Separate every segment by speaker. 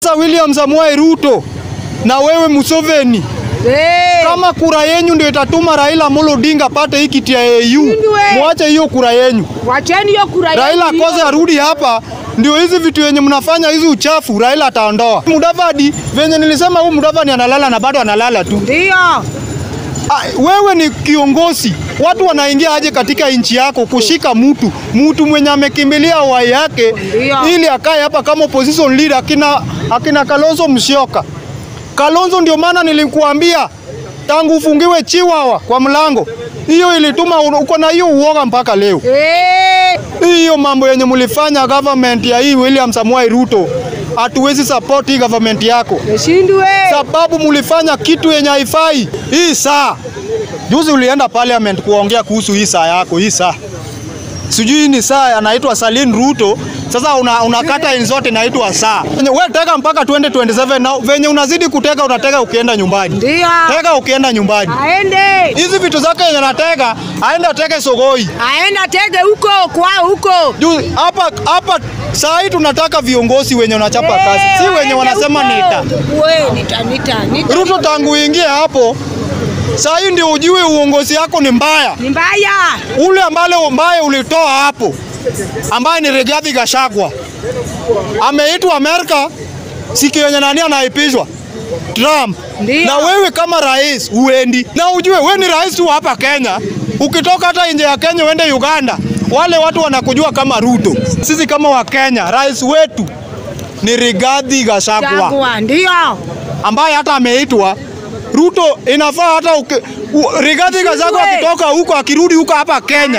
Speaker 1: Sasa William Samoei Ruto na wewe Museveni,
Speaker 2: Eh,
Speaker 1: kama kura yenyu ndio itatuma Raila Amolo Odinga pate hii kiti ya AU,
Speaker 2: Shindwe.
Speaker 1: mwache hiyo kura yenyu.
Speaker 2: wacheni hiyo kura yenu
Speaker 1: Raila
Speaker 2: hiyo.
Speaker 1: akose arudi hapa, ndio hizi vitu yenye mnafanya hizi uchafu Raila ataondoa. Mudavadi venye nilisema, huu Mudavadi analala na bado analala tu.
Speaker 2: Ndio.
Speaker 1: Ah, wewe ni kiongozi, watu wanaingia aje katika nchi yako kushika mtu mtu mwenye amekimbilia uhai yake
Speaker 2: Ndio.
Speaker 1: ili akae hapa kama opposition leader, akina, akina Kalonzo Musyoka. Kalonzo, ndio maana nilikuambia tangu ufungiwe chiwawa kwa mlango, hiyo ilituma un- uko na hiyo uoga mpaka leo.
Speaker 2: Eh,
Speaker 1: Hiyo mambo yenye mlifanya government ya hii William Samoei Ruto, hatuwezi support hii government yako
Speaker 2: Shindwe.
Speaker 1: sababu mulifanya kitu yenye haifai. Hii saa juzi ulienda parliament kuongea kuhusu hii saa yako, hii saa sijui ni saa anaitwa Salin Ruto. Sasa una, unakata in zote inaitwa saa. Wewe teka mpaka 2027 na venye unazidi kuteka unateka ukienda nyumbani.
Speaker 2: Ndio.
Speaker 1: Teka ukienda nyumbani.
Speaker 2: Aende.
Speaker 1: Hizi vitu zake yenye anateka aende ateke Sogoi.
Speaker 2: Aenda tege huko kwao huko.
Speaker 1: Juu hapa hapa saa hii tunataka viongozi wenye wanachapa kazi, si wenye
Speaker 2: Aende
Speaker 1: wanasema
Speaker 2: huko.
Speaker 1: nita.
Speaker 2: We, nita nita nita.
Speaker 1: Ruto tangu uingie hapo, saa hii ndio ujue uongozi yako ni mbaya.
Speaker 2: Ni mbaya.
Speaker 1: Ule ambale mbaya ulitoa hapo, ambaye ni Rigathi Gachagua ameitwa Amerika, siku yenye nani anaipishwa Trump.
Speaker 2: Ndio.
Speaker 1: Na wewe kama rais uendi, na ujue wewe ni rais tu hapa Kenya. Ukitoka hata nje ya Kenya uende Uganda, wale watu wanakujua kama Ruto. Sisi kama Wakenya, rais wetu ni Rigathi Gachagua
Speaker 2: Chagua. Ndio.
Speaker 1: ambaye hata ameitwa Ruto. Inafaa hata uki, u, Rigathi Gachagua
Speaker 2: Usiwe.
Speaker 1: akitoka huko akirudi huko hapa Kenya,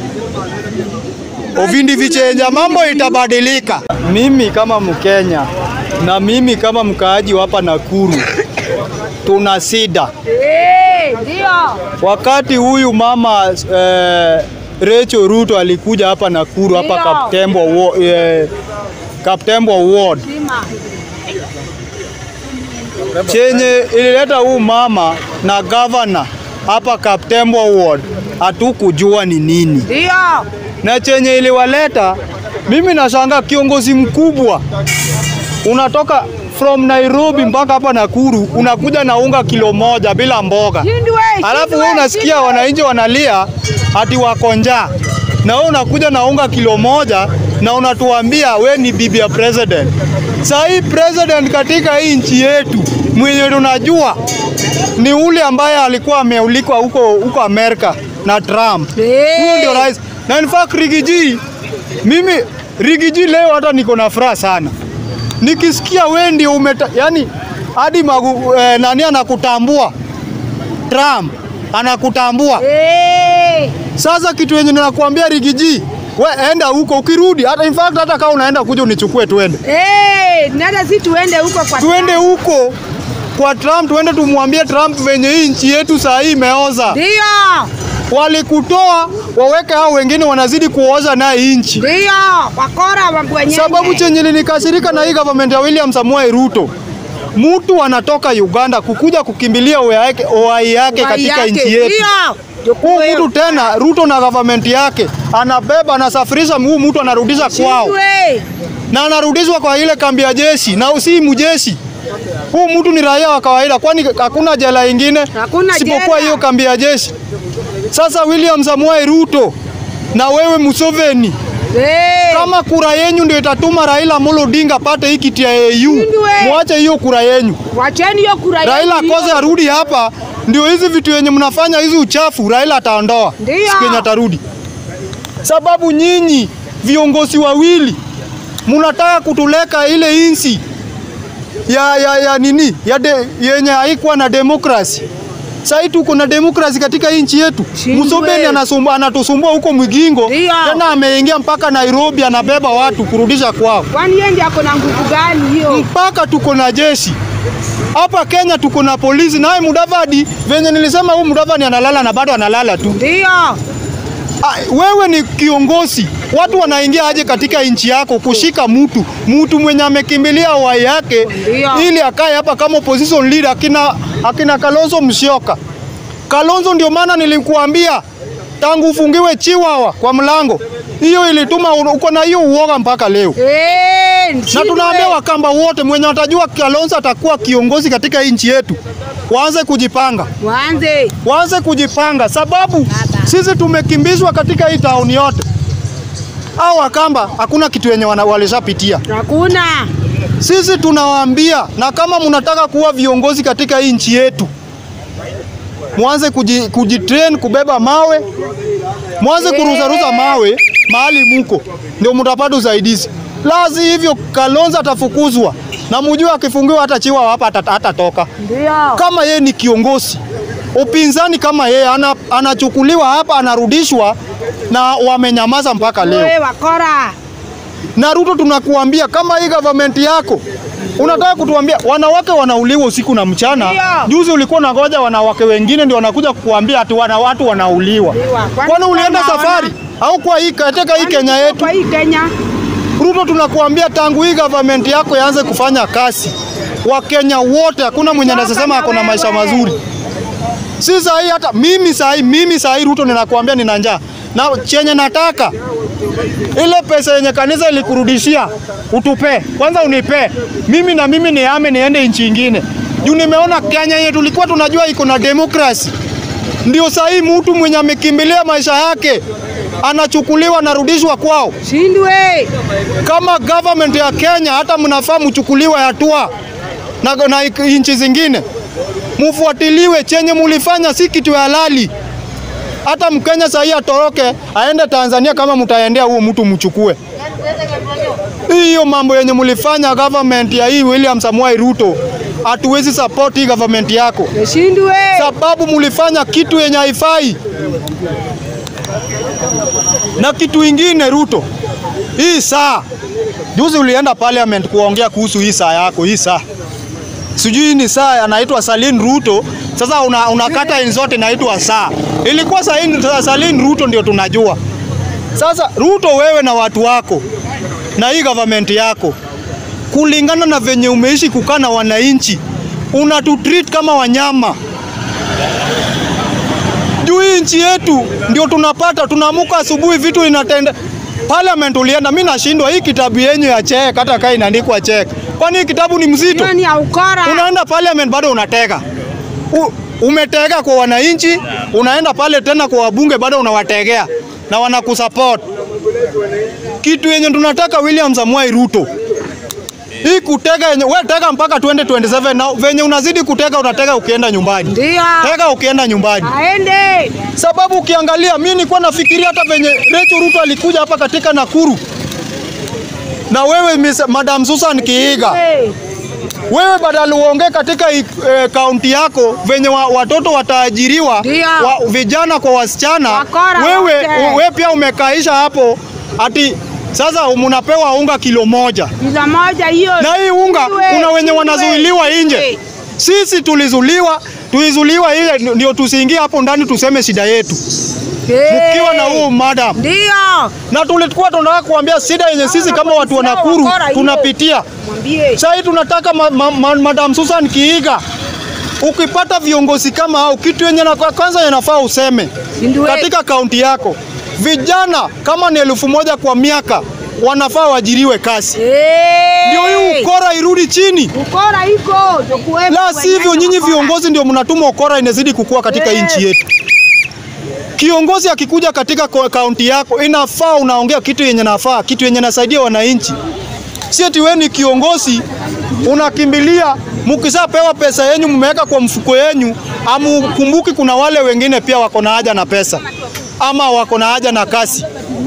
Speaker 1: ovindi vichenja, mambo itabadilika. Mimi kama Mkenya na mimi kama mkaaji wa hapa Nakuru tuna shida
Speaker 2: Eh, ndio.
Speaker 1: wakati huyu mama eh, Rachel Ruto alikuja hapa Nakuru hapa
Speaker 2: Ndio.
Speaker 1: Kaptembwa wa- eh, Kaptembwa ward
Speaker 2: Sima.
Speaker 1: chenye ilileta huu mama na gavana hapa Kaptembwa ward hatukujua ni nini,
Speaker 2: Ndio.
Speaker 1: na chenye iliwaleta, mimi nashangaa kiongozi mkubwa unatoka from Nairobi mpaka hapa Nakuru unakuja na unga kilo moja bila mboga,
Speaker 2: Shindwe.
Speaker 1: alafu
Speaker 2: shindwe,
Speaker 1: wewe unasikia
Speaker 2: shindwe.
Speaker 1: wananchi wanalia ati wako njaa, na wewe unakuja na unga kilo moja na unatuambia we ni bibi ya president. Saa hii president katika hii nchi yetu mwenye tunajua ni ule ambaye alikuwa ameulikwa huko huko Amerika na Trump.
Speaker 2: Eh.
Speaker 1: Huyo ndio rais. Na in fact Rigiji, mimi Rigiji leo hata niko na furaha sana nikisikia we ndio umeta, yani hadi magu, eh, nani anakutambua Trump anakutambua.
Speaker 2: Eh.
Speaker 1: Sasa kitu yenye ninakuambia Rigiji, we enda huko, ukirudi hata in fact hata kama unaenda kuja unichukue tuende
Speaker 2: Eh, nada si tuende huko kwa
Speaker 1: tuende huko kwa Trump, tuende tumwambie Trump venye hii nchi yetu saa hii imeoza.
Speaker 2: Ndio.
Speaker 1: Walikutoa waweke hao wengine wanazidi kuoza naye nchi.
Speaker 2: Ndio. Wakora wa wenyewe.
Speaker 1: Sababu chenye linikasirika na hii government ya William Samoei Ruto, mtu anatoka Uganda kukuja kukimbilia uhai yake, uhai yake
Speaker 2: Uhai
Speaker 1: katika
Speaker 2: yake.
Speaker 1: nchi yetu.
Speaker 2: Ndio.
Speaker 1: Huu mtu tena Ruto na government yake anabeba anasafirisha, huu mtu anarudisha kwao
Speaker 2: Shindwe.
Speaker 1: na anarudishwa kwa ile kambi ya jeshi na si mjeshi. Huu mtu ni raia wa kawaida, kwani hakuna jela ingine
Speaker 2: Hakuna
Speaker 1: isipokuwa
Speaker 2: jela.
Speaker 1: hiyo kambi ya jeshi. Sasa William Samoei Ruto na wewe Museveni,
Speaker 2: Eh.
Speaker 1: kama kura yenyu ndio itatuma Raila Amolo Odinga pate hii kiti ya AU,
Speaker 2: Shindwe.
Speaker 1: mwache hiyo kura yenyu.
Speaker 2: Wacheni hiyo kura yenu
Speaker 1: Raila
Speaker 2: hiyo.
Speaker 1: akose arudi hapa, ndio hizi vitu yenye mnafanya hizi uchafu Raila ataondoa
Speaker 2: Ndio.
Speaker 1: siku yenye atarudi, sababu nyinyi viongozi wawili mnataka kutuleka ile insi ya, ya, ya nini ya de, yenye haikuwa na demokrasi. Sasa tuko na demokrasi katika hii nchi yetu.
Speaker 2: Shindwe.
Speaker 1: Museveni anasumbua anatusumbua huko Mwigingo,
Speaker 2: Ndio.
Speaker 1: tena ameingia mpaka Nairobi, anabeba watu kurudisha kwao
Speaker 2: Kwani yeye ndiye ako na nguvu gani hiyo?
Speaker 1: mpaka tuko na jeshi hapa Kenya, tuko na polisi. Naye Mudavadi, venye nilisema, huu Mudavadi analala na bado analala tu.
Speaker 2: Ndio.
Speaker 1: Ah, wewe ni kiongozi, watu wanaingia aje katika nchi yako kushika mtu mtu mwenye amekimbilia uhai yake
Speaker 2: Ndio.
Speaker 1: ili akae hapa kama opposition leader, akina, akina Kalonzo Musyoka. Kalonzo, ndio maana nilikuambia tangu ufungiwe chiwawa kwa mlango. Hiyo ilituma un- uko na hiyo uoga mpaka leo.
Speaker 2: Eh,
Speaker 1: Na
Speaker 2: nshindwe.
Speaker 1: tunaambia Wakamba wote mwenye watajua Kalonzo atakuwa kiongozi katika hii nchi yetu, waanze kujipanga,
Speaker 2: Waanze.
Speaker 1: waanze kujipanga, sababu sisi tumekimbizwa katika hii tauni yote. Au Wakamba hakuna kitu yenye wana- walishapitia.
Speaker 2: Hakuna.
Speaker 1: Sisi tunawaambia, na kama mnataka kuwa viongozi katika hii nchi yetu, mwanze kuji, kujitrain kubeba mawe, mwanze kuruzaruza mawe mahali muko, ndio mtapata usaidizi. Lazi hivyo Kalonzo atafukuzwa, na mjue akifungiwa hata chiwa hapa hata- hatatoka.
Speaker 2: Ndio.
Speaker 1: Kama yeye ni kiongozi, upinzani kama yeye ana, anachukuliwa hapa anarudishwa, na wamenyamaza mpaka leo.
Speaker 2: Wewe wakora.
Speaker 1: Na Ruto, tunakuambia kama hii government yako unataka kutuambia wanawake wanauliwa usiku na mchana.
Speaker 2: Ndio.
Speaker 1: Juzi ulikuwa unangoja wanawake wengine ndio wanakuja kukuambia ati wana watu wanauliwa.
Speaker 2: Ndio. Kwani
Speaker 1: Kwani ulienda
Speaker 2: tunaona?
Speaker 1: safari au kwa hii katika hii Kenya yetu?
Speaker 2: Kwa hii Kenya.
Speaker 1: Ruto, tunakuambia tangu hii government yako yaanze kufanya kazi, Wakenya wote hakuna mwenye anasema ako na maisha mazuri. Si sahi hata mimi sahi, mimi sahi Ruto ninakuambia nina njaa na chenye nataka ile pesa yenye kanisa ilikurudishia utupe kwanza, unipe mimi na mimi niame niende nchi ingine, juu nimeona Kenya yenye tulikuwa tunajua iko na demokrasi, ndio sahi mtu mwenye amekimbilia maisha yake anachukuliwa anarudishwa kwao.
Speaker 2: Shindwe.
Speaker 1: Kama government ya Kenya hata mnafaa mchukuliwe hatua na, na nchi zingine mufuatiliwe, chenye mulifanya si kitu halali. Hata Mkenya sahii atoroke aende Tanzania, kama mtaendea huo mtu mchukue. Hiyo mambo yenye mulifanya government ya hii William Samoei Ruto, hatuwezi support hii government yako
Speaker 2: Shindwe.
Speaker 1: sababu mulifanya kitu yenye haifai. Na kitu ingine Ruto, hii saa juzi ulienda parliament kuongea kuhusu hii saa yako, hii saa sijui ni saa anaitwa Salin Ruto. Sasa una, unakata una zote inaitwa saa, ilikuwa Salin, Salin Ruto ndio tunajua. Sasa Ruto, wewe na watu wako na hii government yako, kulingana na venye umeishi kukaa na wananchi, unatutreat kama wanyama juu hii nchi yetu ndio tunapata, tunaamuka asubuhi vitu inatenda. Parliament ulienda, mimi nashindwa hii kitabu yenyu ya check, hata kaa inaandikwa check, kwani hii kitabu ni mzito?
Speaker 2: Hiyo ni ya ukora.
Speaker 1: Unaenda parliament bado unatega U, umetega kwa wananchi, unaenda pale tena kwa wabunge bado unawategea na wanakusupport. Kitu yenye tunataka William Samoei Ruto hii kutega yenye we tega mpaka 2027 na venye unazidi kutega unatega ukienda nyumbani.
Speaker 2: Ndio.
Speaker 1: Tega ukienda nyumbani.
Speaker 2: Aende.
Speaker 1: Sababu ukiangalia, mimi nilikuwa nafikiria hata venye Rachel Ruto alikuja hapa katika Nakuru na wewe Miss, Madam Susan Kiiga,
Speaker 2: Hey.
Speaker 1: wewe badala uongee katika eh, kaunti yako venye wa, watoto wataajiriwa
Speaker 2: Ndio.
Speaker 1: wa, vijana kwa wasichana,
Speaker 2: Wakora
Speaker 1: wewe,
Speaker 2: wote.
Speaker 1: wewe pia umekaisha hapo ati sasa mnapewa unga kilo moja
Speaker 2: Pizza moja hiyo.
Speaker 1: na hii unga
Speaker 2: Shindwe,
Speaker 1: kuna wenye
Speaker 2: shindwe,
Speaker 1: wanazuiliwa nje.
Speaker 2: shindwe.
Speaker 1: Sisi tulizuliwa, tulizuliwa ile ndio tusiingie hapo ndani tuseme shida yetu,
Speaker 2: Hey.
Speaker 1: mkiwa na huu madam
Speaker 2: Ndio.
Speaker 1: na tulikuwa tunataka kuambia shida yenye sisi kama watu wa Nakuru
Speaker 2: Wakora hiyo.
Speaker 1: tunapitia.
Speaker 2: Mwambie.
Speaker 1: Sasa hii tunataka ma, ma, ma, Madam Susan Kiiga, ukipata viongozi kama hao, kitu yenye na kwanza inafaa useme
Speaker 2: Shindwe.
Speaker 1: katika kaunti yako, vijana kama ni elfu moja kwa miaka wanafaa waajiriwe kazi,
Speaker 2: Hey.
Speaker 1: ndio hii ukora irudi chini.
Speaker 2: Ukora iko. ndio kuwepo
Speaker 1: La sivyo,
Speaker 2: wenyewe
Speaker 1: nyinyi
Speaker 2: wakora.
Speaker 1: viongozi ndio mnatuma ukora inazidi kukua katika hii
Speaker 2: Eh.
Speaker 1: nchi yetu. Kiongozi akikuja katika ko- kaunti yako, inafaa unaongea kitu yenye nafaa, kitu yenye nasaidia wananchi. Si eti wewe ni kiongozi unakimbilia, mkishapewa pesa yenyu mmeweka kwa mfuko yenyu, amukumbuki kuna wale wengine pia wako na haja na pesa ama wako na haja na kasi.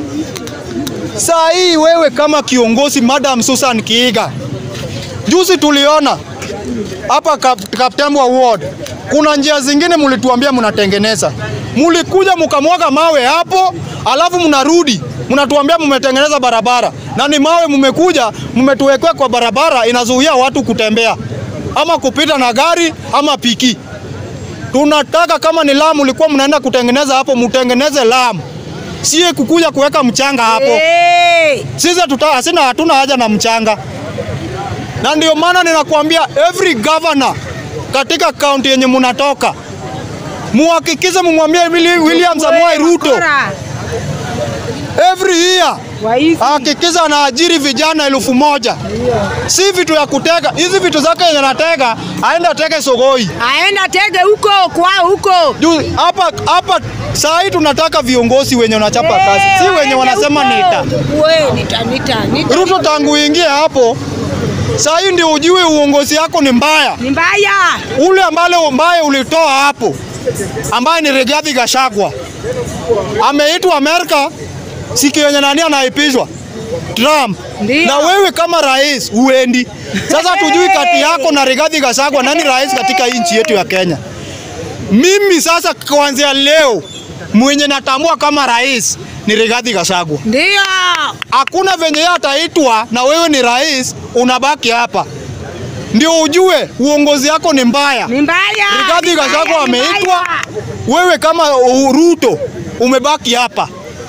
Speaker 1: Saa hii wewe kama kiongozi, Madam Susan Kiiga, juzi tuliona hapa Kap- Kaptembwa Ward kuna njia zingine mlituambia mnatengeneza, mulikuja mkamwaga mawe hapo, alafu mnarudi mnatuambia mmetengeneza barabara, na ni mawe mmekuja mmetuwekea kwa barabara, inazuia watu kutembea ama kupita na gari ama piki. Tunataka kama ni lamu ulikuwa mnaenda kutengeneza hapo, mtengeneze lamu, sie kukuja kuweka mchanga hapo.
Speaker 2: Hey.
Speaker 1: Sisi tuta hasina hatuna haja na mchanga, na ndio maana ninakuambia every governor katika kaunti yenye munatoka muhakikishe mumwambie Willi- William Samoei Ruto
Speaker 2: Wakora.
Speaker 1: every year
Speaker 2: Waizi.
Speaker 1: hakikisha anaajiri vijana elfu moja si vitu ya kutega. Hizi vitu zake yenye anatega aende atege Sogoi.
Speaker 2: Aenda tege huko kwao huko.
Speaker 1: Juu hapa hapa saa hii tunataka viongozi wenye wanachapa kazi, si wenye
Speaker 2: Waende
Speaker 1: wanasema
Speaker 2: huko.
Speaker 1: nita.
Speaker 2: We, nita nita nita.
Speaker 1: Ruto tangu uingie hapo, saa hii ndio ujue uongozi yako ni mbaya.
Speaker 2: Ni mbaya.
Speaker 1: Ule ambale mbaya ulitoa hapo, ambaye ni Rigathi Gachagua ameitwa Amerika, siku yenye nani anaipishwa Trump.
Speaker 2: Ndio.
Speaker 1: Na wewe kama rais uendi. Sasa tujui kati yako na Rigathi Gachagua nani rais katika hii nchi yetu ya Kenya. Mimi sasa kuanzia leo mwenye natambua kama rais ni Rigathi Gachagua.
Speaker 2: Ndio.
Speaker 1: Hakuna venye yeye ataitwa na wewe ni rais, unabaki hapa, ndio ujue uongozi yako ni mbaya.
Speaker 2: Ni mbaya.
Speaker 1: Rigathi
Speaker 2: Ni mbaya,
Speaker 1: Gachagua
Speaker 2: ni
Speaker 1: ameitwa,
Speaker 2: mbaya.
Speaker 1: wewe kama uh, Ruto umebaki hapa,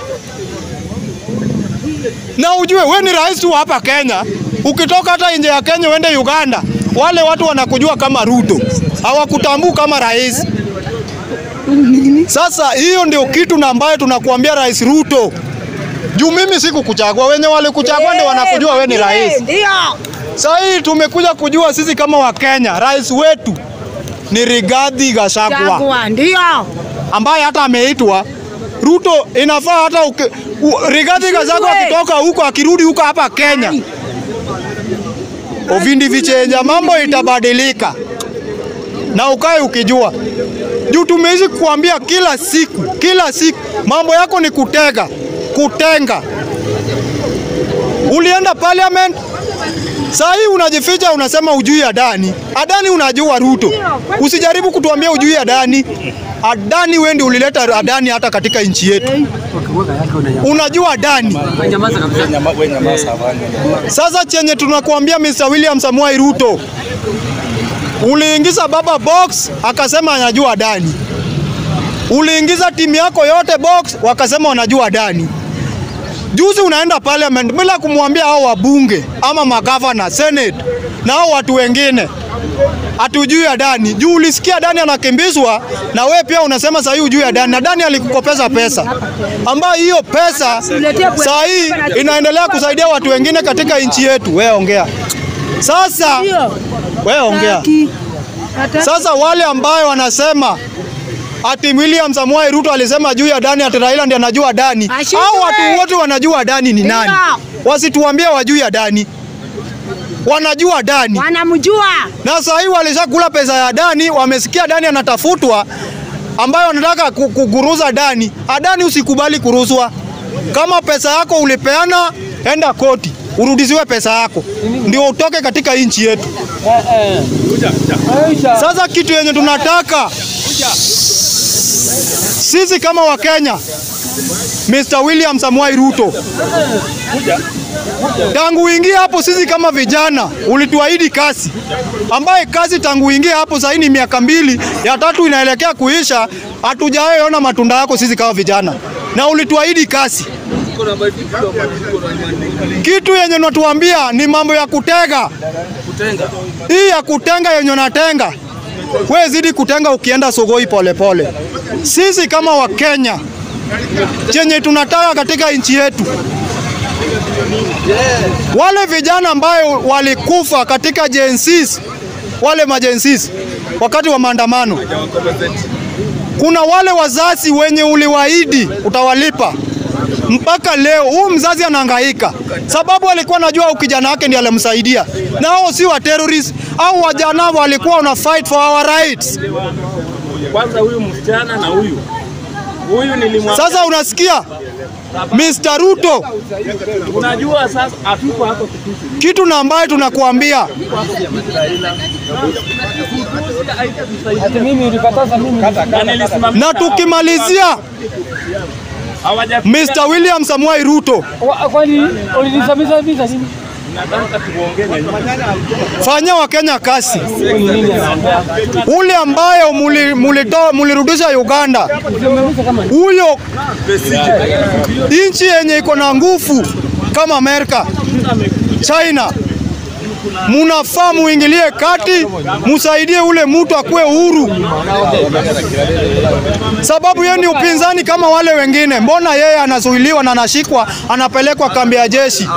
Speaker 1: na ujue wewe ni rais tu hapa Kenya. Ukitoka hata nje ya Kenya uende Uganda, wale watu wanakujua kama Ruto, hawakutambui kama rais. Sasa hiyo ndio kitu na ambayo tunakuambia Rais Ruto, juu mimi sikukuchagua, wenye walikuchagua ndio wanakujua wewe ni rais.
Speaker 2: Ndio.
Speaker 1: Sasa hii tumekuja kujua sisi kama Wakenya, rais wetu ni Rigathi Gachagua
Speaker 2: Chagua. Ndio.
Speaker 1: ambaye hata ameitwa Ruto. Inafaa hata uki, u, Rigathi Gachagua
Speaker 2: Ujue.
Speaker 1: akitoka huko akirudi huko hapa Kenya, ovindi vichenja, mambo itabadilika na ukae ukijua, juu tumeishi kuambia kila siku kila siku mambo yako ni kutega kutenga. Ulienda parliament Saa hii unajificha unasema ujui Adani. Adani unajua Ruto. Usijaribu kutuambia ujui Adani. Adani wewe ndio ulileta Adani hata katika nchi yetu. Unajua Adani. Sasa chenye tunakuambia Mr. William Samoei Ruto. Uliingiza baba box akasema anajua Adani. Uliingiza timu yako yote box wakasema wanajua Adani. Juzi unaenda parliament bila kumwambia hao wabunge ama magavana, senate na hao watu wengine hatujui Adani. Juu ulisikia Adani anakimbizwa na we pia unasema saa hii ujui Adani. Adani alikukopeza pesa ambayo hiyo pesa saa hii inaendelea kusaidia watu wengine katika nchi yetu. We ongea sasa,
Speaker 2: Ndio.
Speaker 1: we ongea
Speaker 2: Haki. Hata-
Speaker 1: sasa. Wale ambayo wanasema ati William Samoei Ruto alisema juu ya Dani ati Raila ndiye anajua Dani.
Speaker 2: Ashindwe.
Speaker 1: Hao watu wote wanajua Dani ni nani.
Speaker 2: Ndio.
Speaker 1: Wasituambie wajui ya Dani. Wanajua Dani.
Speaker 2: Wanamjua.
Speaker 1: Na saa hii walishakula pesa ya Dani, wamesikia Dani anatafutwa ambayo wanataka ku- kuguruza Dani. Adani usikubali kuruzwa. Kama pesa yako ulipeana, enda koti urudishiwe pesa yako, ndio utoke katika nchi yetu. Sasa kitu yenye tunataka sisi kama Wakenya, Mr. William Samoei Ruto, tangu uingie hapo, sisi kama vijana ulituahidi kazi, ambaye kazi tangu uingie hapo sasa ni miaka mbili, ya tatu inaelekea kuisha, hatujawahi ona matunda yako sisi kama vijana, na ulituahidi kazi. Kitu yenye unatuambia ni mambo ya kutega, hii ya kutenga yenye unatenga we zidi kutenga ukienda Sogoi polepole pole. Sisi kama Wakenya chenye tunataka katika nchi yetu, wale vijana ambayo walikufa katika jensis, wale majensis wakati wa maandamano, kuna wale wazazi wenye uliwaahidi utawalipa mpaka leo huu mzazi anahangaika, sababu alikuwa anajua huyu kijana wake ndiye alimsaidia, na hao si wa terrorist au wajana walikuwa wana fight for our rights.
Speaker 3: Kwanza huyu msichana na huyu huyu nilimwambia,
Speaker 1: Sasa unasikia Mr. Ruto,
Speaker 3: unajua sasa hatuko hapo Kitutu,
Speaker 1: kitu na ambayo tunakuambia
Speaker 3: na nilisimamia
Speaker 1: na tukimalizia,
Speaker 3: hawajafika.
Speaker 1: Mr. William Samoei Ruto,
Speaker 4: Wa- Kwani ulinisamiza visa nini?
Speaker 3: Nataka tuongee na nyinyi.
Speaker 1: fanyia Wakenya kazi.
Speaker 4: Ni nini anaongea?
Speaker 1: Ule ambayo muli- mulito- mulirudisha Uganda,
Speaker 4: Usimamisha kama ni-
Speaker 1: huyo nchi yenye iko na nguvu kama Amerika, China, munafaa muingilie kati, musaidie ule mtu akuwe huru, sababu yeye ni upinzani kama wale wengine. Mbona yeye anazuiliwa na anashikwa anapelekwa kambi ya jeshi?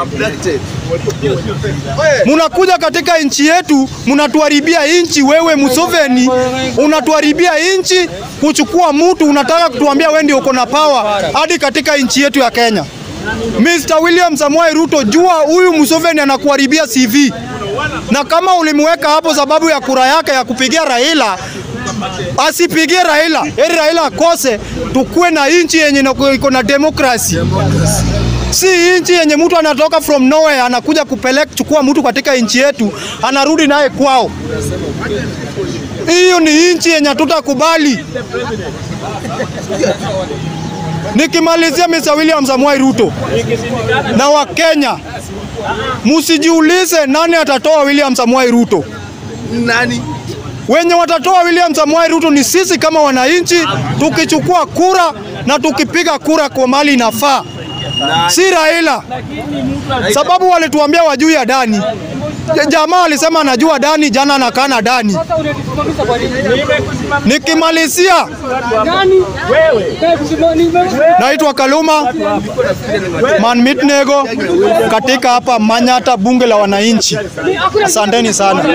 Speaker 1: Munakuja katika nchi yetu, munatuharibia nchi. Wewe Museveni, unatuharibia nchi kuchukua mtu, unataka kutuambia wewe ndio uko na power hadi katika nchi yetu ya Kenya. Mr. William Samoei Ruto, jua huyu Museveni anakuharibia CV, na kama ulimweka hapo sababu ya kura yake ya kupigia Raila, asipigie Raila, heri Raila akose, tukuwe na nchi yenye ina- iko na demokrasi si nchi yenye mtu anatoka from nowhere anakuja kupeleka chukua mtu katika nchi yetu anarudi naye kwao. Hiyo ni nchi yenye hatutakubali. Nikimalizia Mr. William Samoei Ruto na Wakenya, msijiulize nani atatoa William Samoei Ruto.
Speaker 5: Nani?
Speaker 1: Wenye watatoa William Samoei Ruto ni sisi kama wananchi, tukichukua kura na tukipiga kura kwa mali inafaa, si Raila, sababu walituambia wajui ya Dani. Ja- Jamaa alisema anajua Dani, jana anakaa na Dani.
Speaker 4: Sasa unanisimamisha kwa nini?
Speaker 1: Nikimalizia,
Speaker 4: Nani? Wewe.
Speaker 1: naitwa Kaluma Man Mitnego katika hapa Manyata, bunge la wananchi. Asanteni sana.